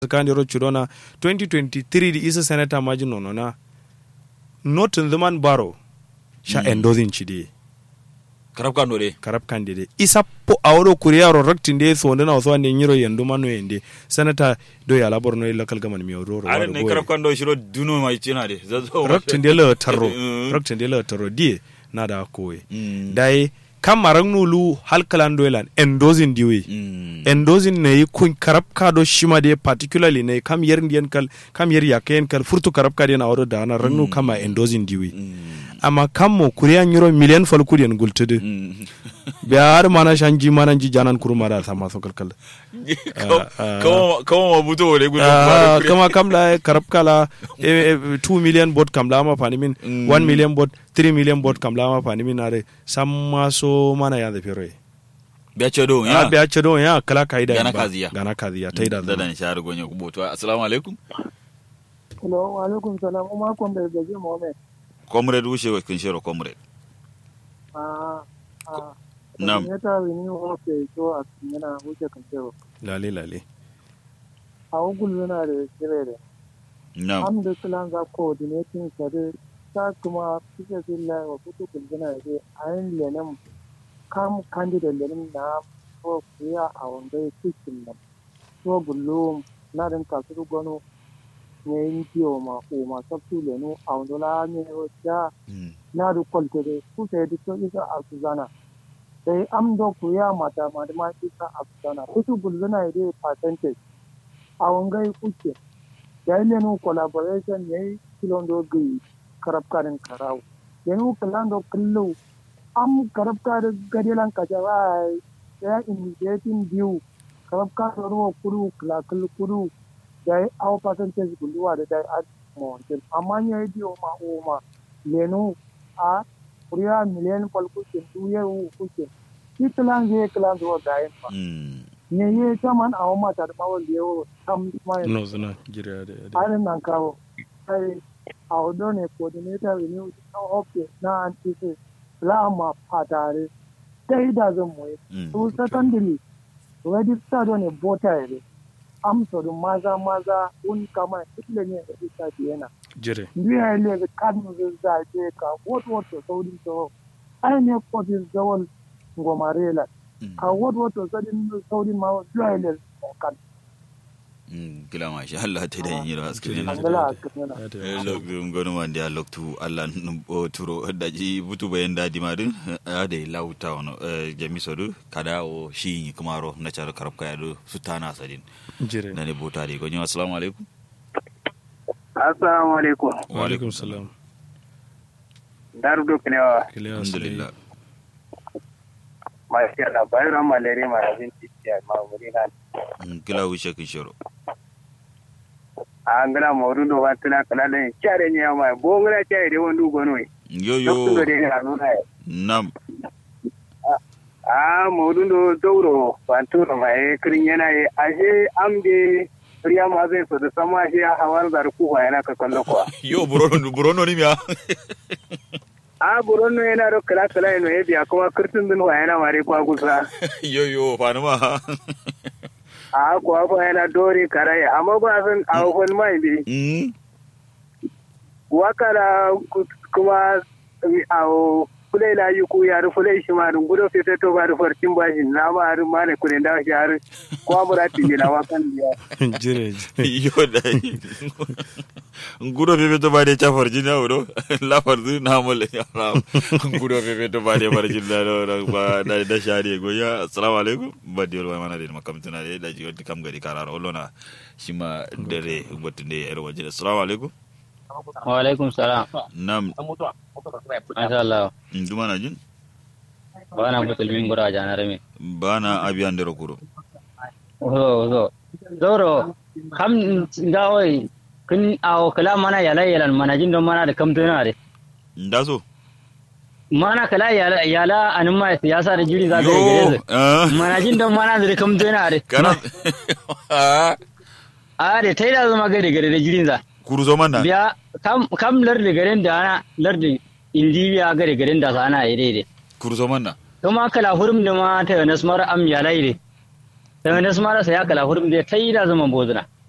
kandiro chudona 2023 di isa senator maji nono na notin zaman baro sha endozin chidi karab kando de karab kandide isa po awro kuriyaro raktinde so ndana waso ande nyiro yendu mano yende senator do ya labor no local government mi oro are ne karab kando shiro duno mai cina de zazo raktinde le tarro raktinde le tarro die nada kowe dai kam marang nulu halkalan doilan endozin diwe endozin ne yi kun karab ka do shima de particularly ne kam yer ndiyan kal kam yer yakayen kal furtu karab ka de na wado da na rannu kama endozin diwe amma kam mo kuriya nyiro million fal kuriyan gultudu biya har mana shanji mana ji janan kuruma da sama so kalkal kama ma buto wale gudu kama kam la karab kala 2 million bot kam la ma fani min 1 million bot 3 million bot kam la ma fani min are samma so mana ya da fere biya ce do ya biya ce do ya kala kaida gana kaziya gana kaziya taida da dan shahar gonye kuboto assalamu alaikum hello wa alaikum salam umma kon da gaje mohammed comrade wuce wa kun shiro comrade ah ah Nam. ne ta wini o ke to a yana wuce kan cewa lale lale a ugul yana da shirye da nam am da kilan za coordinating sare ta kuma fike billahi wa kutu kulgina da ayin lenin kam candidate lenin na ko kuya a wanda ya cikin nan so bullo na din kasu gano ne yin kiyo ma o ma sabtu lenu a wanda la ne ya na du kwaltere ku sai duk so isa a suzana sai am do ku ya mata ma da ma isa a suzana kutu bulzana ide percentage a wangai kuke da ile no collaboration ne kilon do gi karab karin karau yanu kalan do kullu am karab kar gadelan ka jawa ya initiating view karab kar ro kuru kala kulu kuru da au percentage guluwa da dai at mountain amma ne dio ma o ma lenu a kuriya miliyan fal kuke duye u kuke ki kilan je kilan do da yin fa ne ye taman a ma ta da mawal yo tam mai no zuna jira da da arin nan kawo ai a odo ne coordinator renew na office na antise la ma patare dai da zan mu to secondly register do ne voter ne am so do maza maza un kama itle ne da ita yana jire ndiya ile ga kan zai za je ka what what to saudi to ai ne ko din zawal ngomarela ka what what to saudi saudi ma ndiya ile kan kila ma sha Allah ta da yin rawa askrin angala askrin loktu ngonu man dia loktu Allah num o turo daji butu bayan dadi madin ade lauta wono jami sodu kada o shi kumaro na charo karab kaya do sutana sadin jire nane bota de gonyo assalamu alaikum assalamu alaikum wa alaikum salam daru do kinewa kiliya alhamdulillah masha Allah bayro malere ma rabin tiya ma muri nan kila wuce kin shiro angala mawdu do watna kala ne chare nya ma bo ngala chare de wondu gono yo dokto yo de na no na nam a mawdu do dowro fanturo ma e krin yana e aje amde riya ma zai so da sama shi hawar da ku wa yana ka kallo ko yo burono burono ni miya a buron no yana do kala kala no e biya kuma kirtin din wa yana mare kwa gusa yo yo fanuma a ko ko yana dore karaye amma ba san a hon mai bi mm wakara kuma a fulai la yi ku yar fulai shi ma dun gudo fete to ba da farcin bashi na ma har ma ne kudin da shi har ko mu rati ne na wakan biya jire yo da ngudo bebe to bade cha farjina odo la farzu na mole haram ngudo bebe to bade farjina do do ba da da shari go ya assalamu alaikum badi wal mana de makamtuna de da ji wati kam gari kararo lona shima dare ngotunde er wajin assalamu alaikum wa alaikum salam nam masha Allah nduma na jin bana musulmin gura janar me bana abiyan dero kuro ozo ozo zoro kam gawai kun awo kala mana yala yalan mana jin don mana da kam tuna de ndaso mana kala yala yala anin ma siyasa da jiri za ta yo gare su ah, mana jin don mana da kam tuna de kana Ah, a da tai da zama gare gare da jirin za kuru zo manna biya kam kam lardi garen da ana lardi indiya gare garen da sana ire de kuru zo manna kuma kala hurum da ma ta nasmar am yala ire ta nasmar sa ya kala hurum da tai da zama bozuna